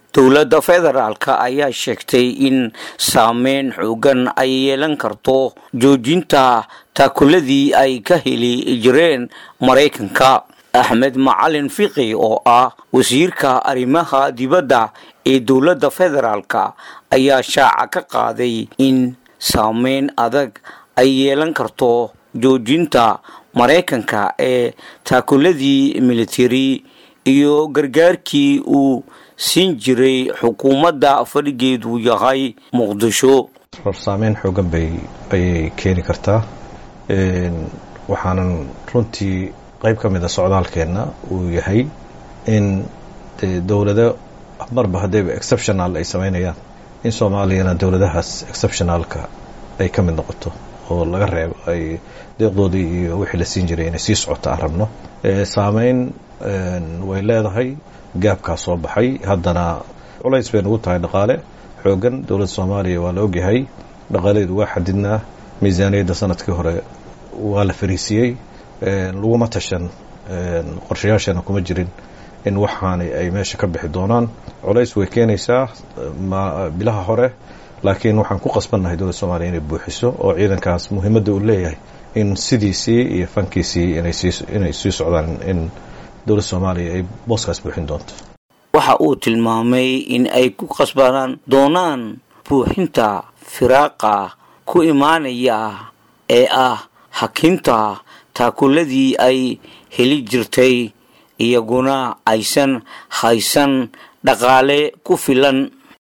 dowladda federaalka ayaa sheegtay in saameyn xoogan ay yeelan karto joojinta taakuladii ay ka heli jireen maraykanka axmed macalin fiqi oo ah wasiirka arrimaha dibadda ee dowladda federaalka ayaa shaaca ka qaaday in saameyn adag ay yeelan karto joojinta maraykanka ee taakuladii militari iyo gargaarkii uu siin jiray xukuumadda fadhigeedu yahay muqdisho saameyn xoogan bay ayay keeni kartaa waxaanan runtii qayb ka mid a socdaalkeenna uu yahay in dee dowlado marba haddayba exceptional ay samaynayaan in soomaaliyana dowladahaas exceptionalka ay ka mid noqoto oo laga reebo ay deeqdoodii iyo wixii la siin jiray inay sii socoto aan rabno saameyn way leedahay gaabkaa soo baxay haddana culays bay nagu tahay dhaqaale xoogan dowladda soomaaliya waa la ogyahay dhaqaaladeedu waa xadidnaa miisaaniyadda sanadkii hore waa la fariisiyey laguma tashan qorshayaashana kuma jirin in waxaani ay meesha ka bixi doonaan culays way keenaysaa bilaha hore laakiin waxaan ku qasbannahay dowladda soomaliya inay buuxiso oo ciidankaas muhiimadda uu leeyahay in sidiisii iyo fankiisii inay sii socdaan in dowladda soomaaliya ay booskaas buuxin doonto waxa uu tilmaamay in ay ku qasbanaan doonaan buuxinta firaaqa ku imaanaya ee ah hakinta taakuladii ay heli jirtay iyaguna aysan haysan dhaqaale ku filan